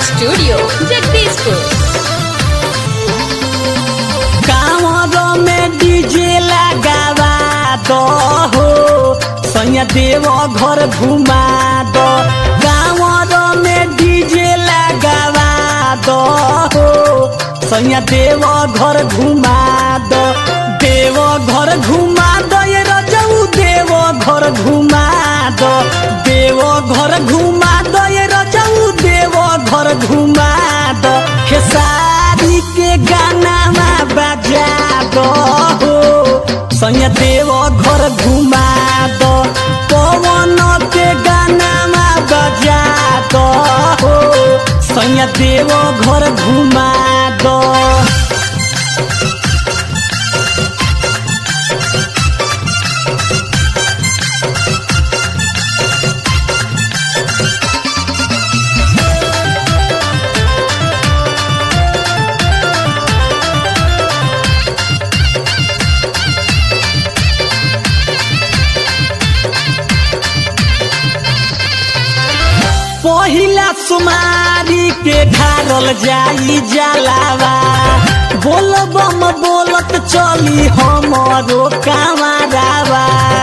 studio Jagdishpur कांवर में DJ लगावा दो हो सैया देव घर घुमा दो कांवर में डीजे लगावा दो हो सैया देव घर घुमा दो देव घर घुमा दो ये रजऊ देव घर घुमा दो देव घर घुमा दो ये रजऊ देव घर घुमा दो खेसारी के गाना में बजा दो हो सैया देव घर घुमा दो पवन के गाना में बजा दो हो सैया देव घर घुमा दो पहिला सुमारी के ढारल जाई जलावा बोल बम बोलत चली हमरो कांवरावा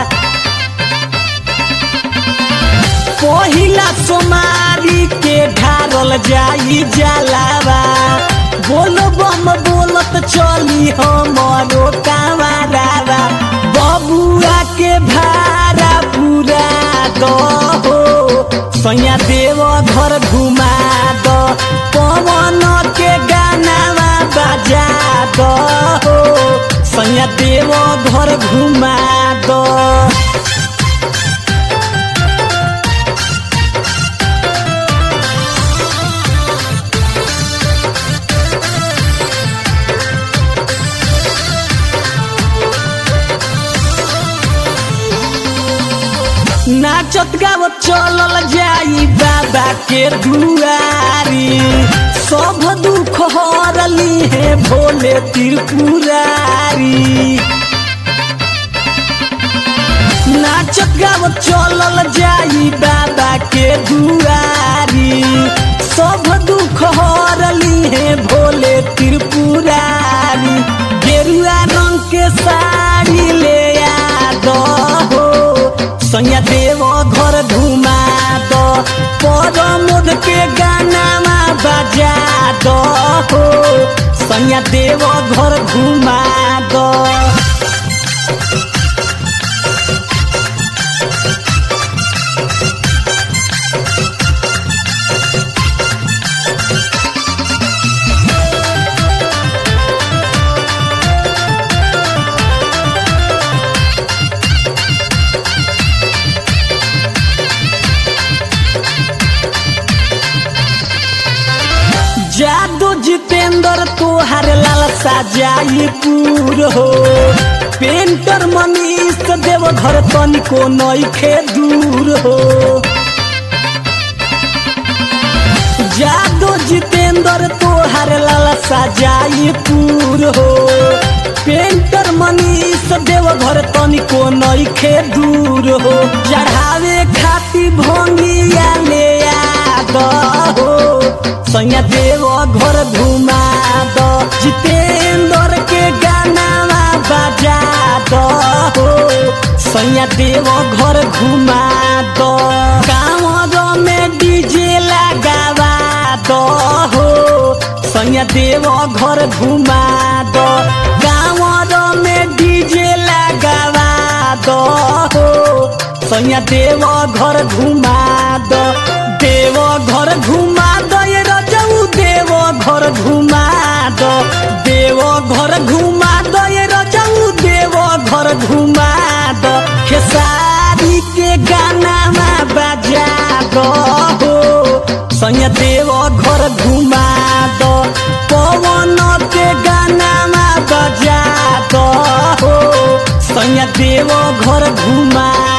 पहिला सुमारी के ढारल जाई जलावा बोल बम बोलत चली हमरो कांवरावा बबुआ के भाड़ा पूरा दो हो सैया देव घर घुमा दो पवन के गाना बजा दो हो सैया देव घर घुमा दो नाचत गावत चलल जाई बाबा के दुआरी सब दुख हरली है भोले त्रिपुरारी नाचत गावत चलल जाई बाबा के दुआरी सब दुख हरली है भोले त्रिपुरारी गेरुआ रंग के साड़ी ले आ दो हो सैया देव घर घुमा दो परमोद के गाना बजा दो हो सैया देव घर घुमा दो जादू जितेंद्र तोहर लालसा जाई पूर हो पेंटर मनीष देव घर तनिको नइखे दूर हो जादू जितेंद्र तोहर लालसा जाई पूर हो पेंटर मनीष देव घर तनिको नइखे दूर हो चढ़ावे खाती भोंगिया ले आ दो हो सैया देव घर घुमा दो जितेंद्र के गाना बजा दो हो सैया देव घर घुमा दो कांवर में डीजे लगावा दो हो सैया देव घर घुमा दो कांवर में डीजे लगावा दो हो सैया देव घर घुमा दो देव घर घुमा दो ये रजऊ देव घर घुमा दो देव घर घुमा दो ये रजऊ देव घर घुमा दो खेसारी के गाना बजा दो हो सैया देव घर घुमा दो पवन के गाना बजा दो हो सैया देव घर घुमा